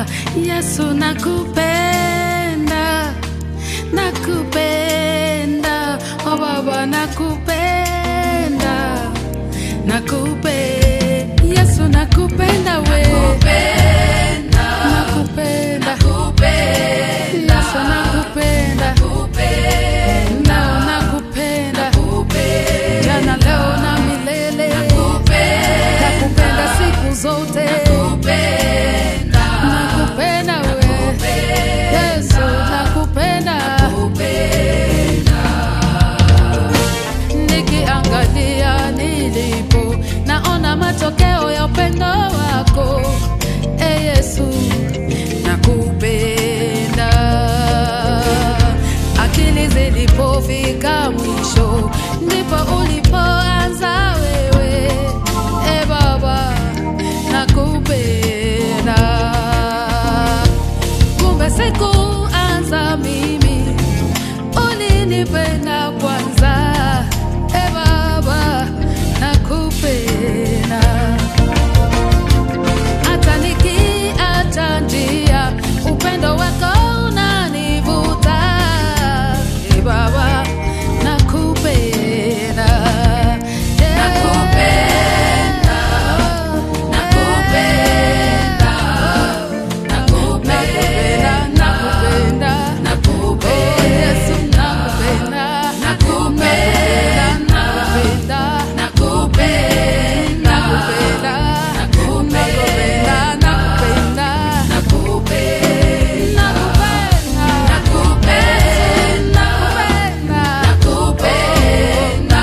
Yesu nakupenda, nakupenda, oh Baba nakupenda, nakupenda, Yesu nakupenda we, nakupenda, Yesu nakupenda, nao nakupenda, jana leo na milele, nakupenda siku zote, nakupenda we, Yesu nakupenda, nikiangalia nilipo naona matokeo ya upendo wako e Yesu nakupenda akili zilipofika mwisho ndipo ulipoanza wewe e Baba nakupenda kumbe sikuanza mimi ulinipenda kwanza e Baba nakupenda hata nikiacha njia upendo wako unanivuta e Baba nakupenda Eh, nakupenda, nakupenda, oh, Yesu nakupenda, nakupenda, nakupenda, nakupenda, nakupenda, nakupenda, nakupenda, nakupenda, nakupenda,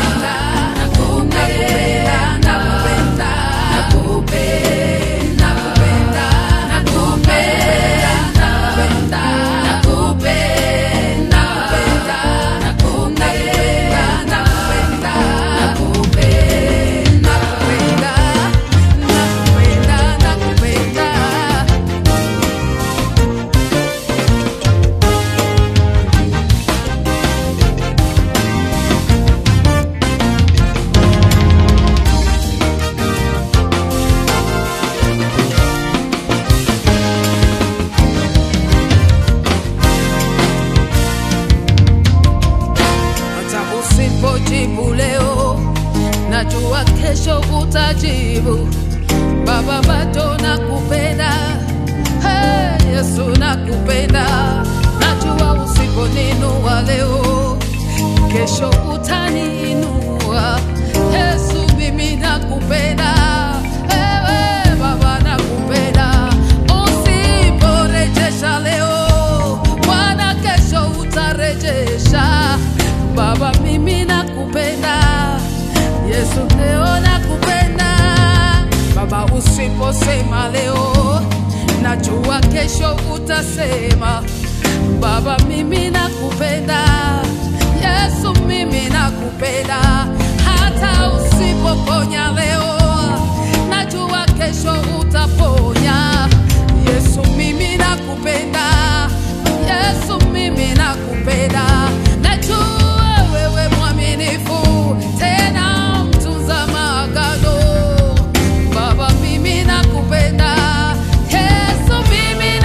hata usipojibu leo, najua kesho utajibu. Baba, bado nakupenda, hey, Yesu nakupenda, najua usiponinua leo, kesho utaniinua. Yesu, mimi nakupenda, ewe Baba nakupenda, usiporejesha leo, Bwana kesho utarejesha. Baba, mimi nakupenda, Yesu leo nakupenda. Baba, usiposema leo, najua kesho utasema. Baba, mimi nakupenda, Yesu mimi nakupenda, hata usipoponya leo, najua kesho utaponya. Yesu mimi nakupenda, Yesu mimi nakupenda, najua wewe mwaminifu, tena mtunza maagano. Baba mimi nakupenda, Yesu mimi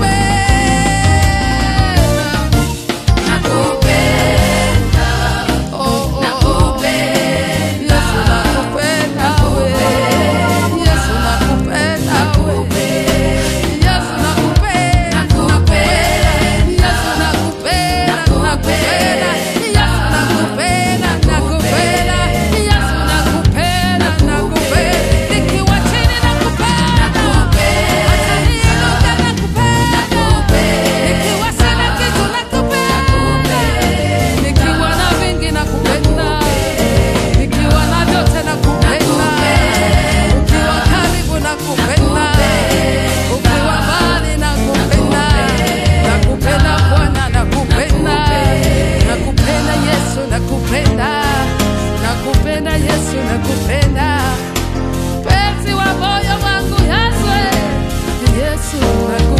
nakupenda, oh, oh, oh. Yesu nakupenda we, Yesu nakupenda we, Yesu nakupenda, nakupenda, Yesu nakupenda, nakupenda, Yesu nakupenda, nakupenda, Yesu nakupenda, nakupenda, nikiwa chini nakupenda, hata niinuke nakupenda, nikiwa sina kitu nakupenda, nikiwa na vingi nakupenda, nikiwa na vyote nakupenda, ukiwa karibu nakupenda, ukiwa mbali nakupenda, nakupenda Bwana, nakupenda, nakupenda Yesu, nakupenda, nakupenda Yesu, nakupenda, penzi wa moyo wangu Yesu, Yesu nakupenda.